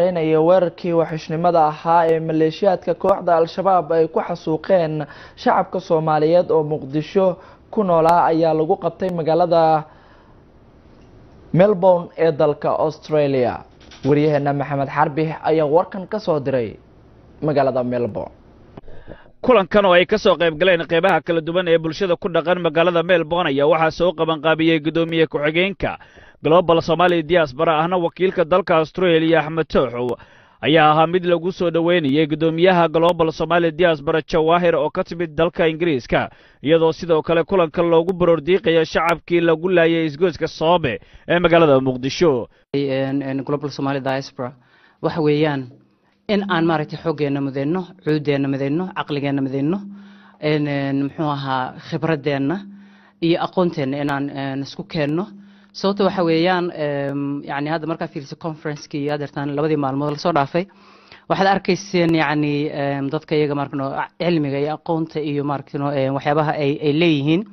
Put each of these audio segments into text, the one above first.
iyo weerarkii waxishnimada ahaa ee maleeshiyaadka kooxda al-shabaab ay ku xasuuqeen shacabka soomaaliyeed oo muqdisho ku noolaa ayaa lagu qabtay magaalada melbourne ee dalka australia waryaheena maxamed xarbi ayaa warkan ka soo diray magaalada melbourne kulankan oo ay ka soo qayb galeen qeybaha kala duwan ee bulshada ku dhaqan magaalada melbourne ayaa waxaa soo qabanqaabiyey guddoomiye ku-xigeenka global somaali diaspora ahna wakiilka dalka australia axmed tooxow ayaa ahaa mid lagu soo dhoweynayay guddoomiyaha global somaali diaspora jawaahir oo ka timid dalka ingiriiska iyadoo sidoo kale kulanka loogu baroordiiqaya shacabkii lagu laayay isgoyska soobe ee magaalada muqdisho global somaali diaspora waxa weeyaan in aan maaragtay xooggeena midayno cuudeenna midayno caqligeenna midayno muxuu ahaa khibradeenna iyo aqoonteenna inaan isku keenno sababta waxa weeyaan yani hadda markaa fiiriso conferencekii adeertaan labadii maalmood lasoo dhaafay waxaad arkayseen yani dadka iyaga markano cilmiga iyo aqoonta iyo markano waxyaabaha ay ay leeyihiin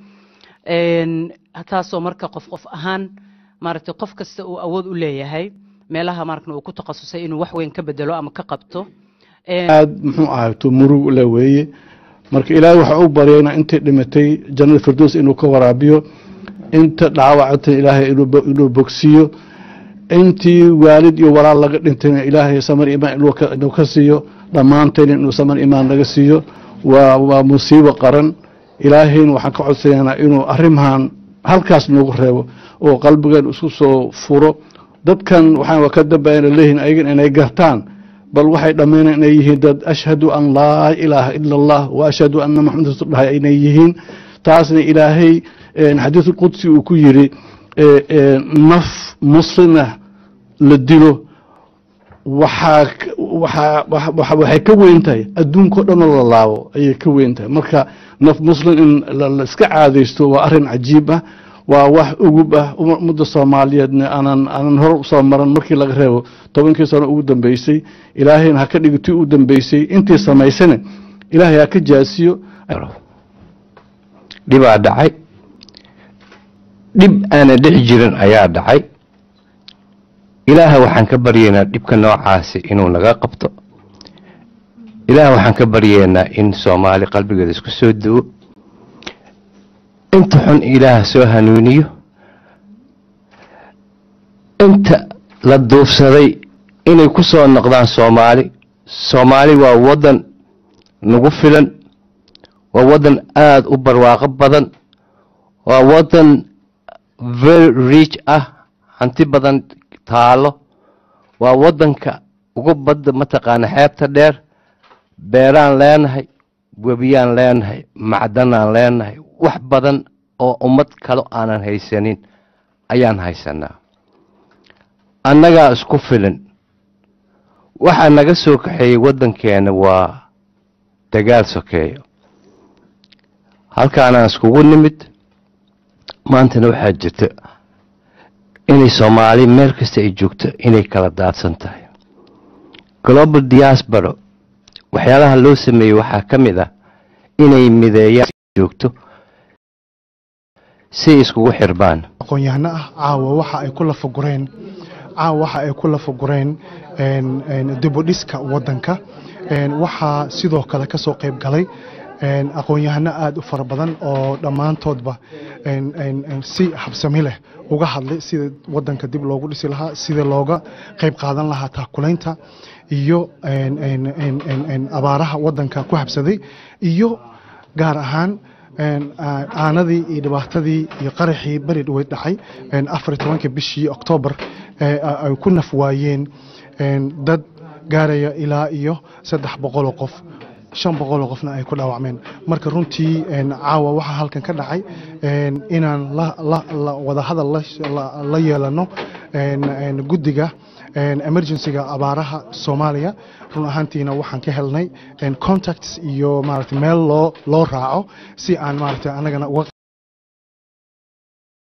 taasoo marka qof qof ahaan maaragtay qof kasta uu awood u leeyahay meelaha markan uu ku takhasusay inuu wax weyn ka bedelo ama ka qabto aad muxuu ahayto murug le weeye marka ilaahay waxaa u baryayna intay dhimatay jannada firdows inuu ka waraabiyo inta dhaawacata ilaahay inuu bogsiiyo intii waalid iyo walaal laga dhintayna ilaahay samar imaan inuu ka siiyo dhammaantayna inuu samar imaan laga siiyo waa waa musiibo qaran ilaahayna waxaan ka codsanaynaa inuu arrimahan halkaas noogu reebo oo qalbigeen isku soo furo dadkan waxaan ka dambayna leeyihin ayagan inay gartaan bal waxay dhammaynaan inay yihiin dad ashhadu an laa ilaaha ila allah wa ashhadu anna maxamed rasul dhahay inay yihiin taasna ilaahay xadiisul qudsi uu ku yiri naf muslina la dilo waxaa waxaa waxay ka weyn tahay adduunkao dhanoo la laabo ayay ka weyn tahay marka naf muslim in la iska caadaysto waa arrin cajiib ah waa wax ugub ah ummadda soomaaliyeedna aanan aanan hor soo maran markii laga reebo tobankii sano ugu dambeysay ilaahayna ha ka dhigo tii u dambeysay intii samaysana ilaahay ha ka jaasiyo dhibaa dhacay dhib aana dhici jirin ayaa dhacay ilaaha waxaan ka baryaynaa dhibka noocaasi inuu naga qabto ilaaha waxaan ka baryaynaa in soomaali qalbigeeda isku soo duwo inta xun ilaaha soo hanuuniyo inta la duufsaday inay ku soo noqdaan soomaali soomaali waa waddan nagu filan waa waddan aada u barwaaqo badan waa waddan very rich ah hanti badan taalo waa waddanka ugu badda mataqaana xeebta dheer beeraan leenahay webiyaan leenahay macdanaan leenahay wax badan oo ummad kalo aanan haysanin ayaan haysanaa annagaa isku filan waxaa naga soo kaxeeyey waddankeena waa dagaal sokeeyo halkaanaan iskugu nimid maantana waxaa jirta inay soomaali meel kasta ay joogto inay kala daadsan tahay global diaspora waxyaalaha loo sameeyey waxaa ka mid ah inay mideeyaan joogto si iskugu xirbaan aqoon-yahano ah caawa waxa ay ku lafagureen caawa waxa ay ku lafagureen dibudhiska waddanka waxaa sidoo kale ka soo qayb galay aqoon-yahano aada u fara badan oo dhammaantoodba si habsami leh uga hadlay sida waddanka dib loogu dhisi lahaa sida looga qayb qaadan lahaa taakulaynta iyo abaaraha waddanka ku habsaday iyo gaar ahaan aanadii iyo dhibaatadii iyo qaraxii beri dhaweyd dhacay afar iyo tobanka bishii oktoobar ay ku naf waayeen dad gaaraya ilaa iyo saddex boqoloo qof shan boqoloo qofna ay ku dhaawacmeen marka runtii caawa waxaa halkan ka dhacay inaan wadahadal la yeelano guddiga emergencyga abaaraha soomaaliya run ahaantiina waxaan ka helnay contacts iyo maarata meel loo loo raaco si aan maarata anagana uga